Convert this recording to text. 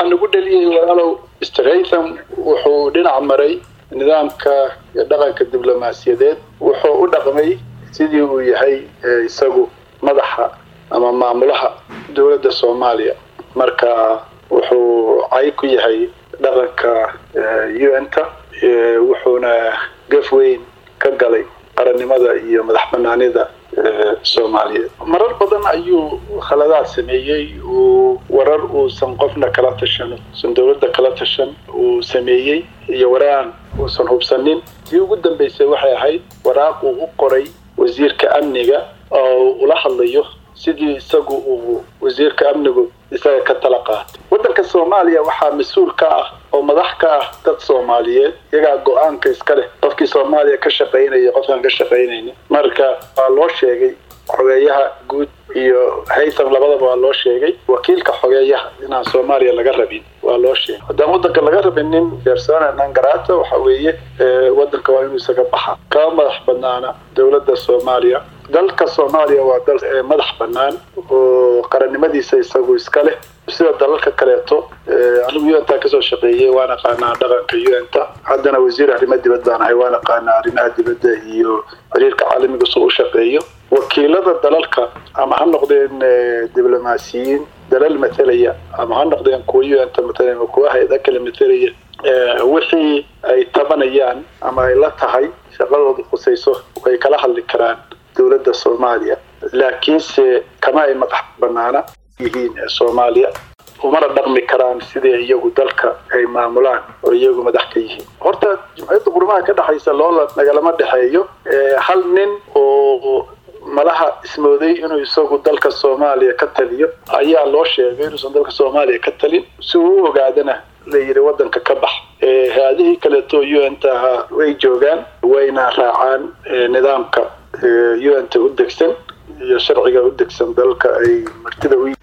waxaa nagu dheliyey walaalow stratham wuxuu dhinac maray nidaamka iyo dhaqanka diblomaasiyadeed wuxuu u dhaqmay sidii uu yahay isagu madaxa ama maamulaha dowladda soomaaliya marka wuxuu cay ku yahay dhaqanka un-ta wuxuuna gaf weyn ka galay qarannimada iyo madax banaanida soomaaliyeed marar badan ayuu khaladaad sameeyey uu warar uusan qofna kala tashan uusan dowladda kala tashan uu sameeyey iyo waraan uusan hubsanin tii ugu dambaysay waxay ahayd waraaq uu u qoray wasiirka amniga oo ula hadlayo sidii isagu uu wasiirka amnigu isaga ka tala qaatay waddanka soomaaliya waxaa mas-uul ka ah oo madax ka ah dad soomaaliyeed iyagaa go-aanka iska leh qofkii soomaaliya ka shaqaynaya qofkaan ka shaqaynaynin marka waa loo sheegay xogeeyaha guud iyo haytham labadaba waa loo sheegay wakiilka xogeeyaha inaan soomaaliya laga rabin waa loo sheegay haddaan waddanka laga rabinin persona non grata waxa weeye waddanka waa inuu isaga baxa kama madax banaana dowladda soomaaliya dalka soomaaliya waa dal madax bannaan oo qarannimadiisa isagu iska leh sida dalalka kaleeto anigu un-ta kasoo shaqeeyey waan aqaanaa dhaqanka un-ta haddana wasiir arrimo dibad baan ahay waan aqaanaa arrimaha dibadda iyo xiriirka caalamiga soo u shaqeeyo wakiilada dalalka ama ha noqdeen diblomaasiyiin dalal matalaya ama ha noqdeen kuwa un-ta matalaya ama kuwa hay-ada kale matalaya wixii ay tabanayaan ama ay la tahay shaqadooda khusayso way kala hadli karaan dowladda soomaaliya laakiinse kama ay madax banaana yihiin soomaaliya umana dhaqmi karaan sidai iyagu dalka ay maamulaan oo iyagu madax ka yihiin horta jumciyadda qurmaha ka dhexaysa loola nagalama dhexeeyo hal nin oo malaha ismooday inuu isagu dalka soomaaliya ka taliyo ayaa loo sheegay inuusan dalka soomaaliya ka talin si uu u ogaadana la yidhi waddanka ka bax hay-adihii kaleeto un-ta ahaa way joogaan wayna raacaan nidaamka un-ta u degsan iyo sharciga u degsan dalka ay martida u